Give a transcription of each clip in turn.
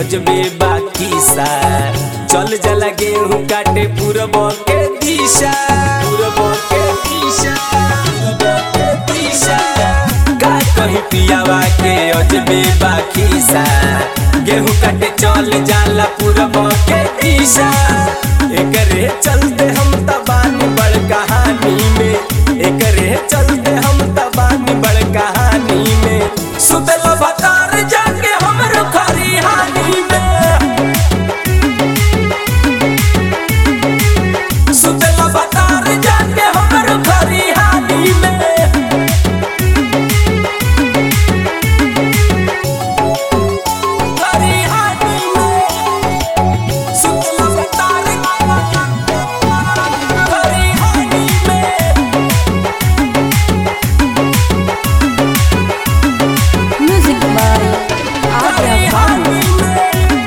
अजबे बाकी सा चल जला गेहूं काटे पूरब के दिशा पूरब के दिशा पूरब के दिशा का कहीं पियावा के अजबे बाकी सा गेहूं काटे चल जाला पूरब के दिशा एकरे चलते हम तबानी बड़ कहानी में एकरे चलते हम तबानी बड़ कहानी में सुतल बतार जाके हमर खरिहानी में सुतल बतार जाके हमर खरिहानी में खरिहानी में सुतल बतार खरिहानी में Music by Arya Babu.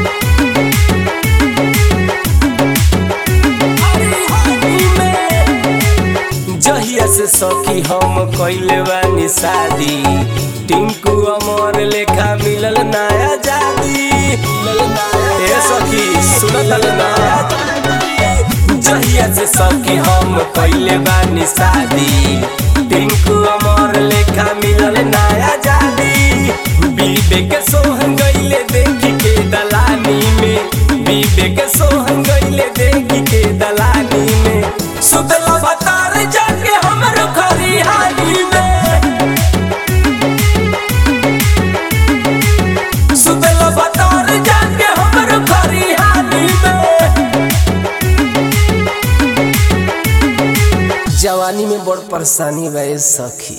जहिया से सखी हम कइले बानी शादी टिंकू अमर लेखा मिलल नया जादी ए सखी सुनत ना जहिया से सखी हम कइले बानी शादी टिंकू अमर लेखा मिलल नया जादी बीबे सोहन गइले देखी के दलानी में बीबे के सोहन गइले देखी के दलानी में सुतल बतार जाके हमर खरिहानी में सुतल बतार जाके हमर खरिहानी में जवानी में बड़ परेशानी बा ए सखी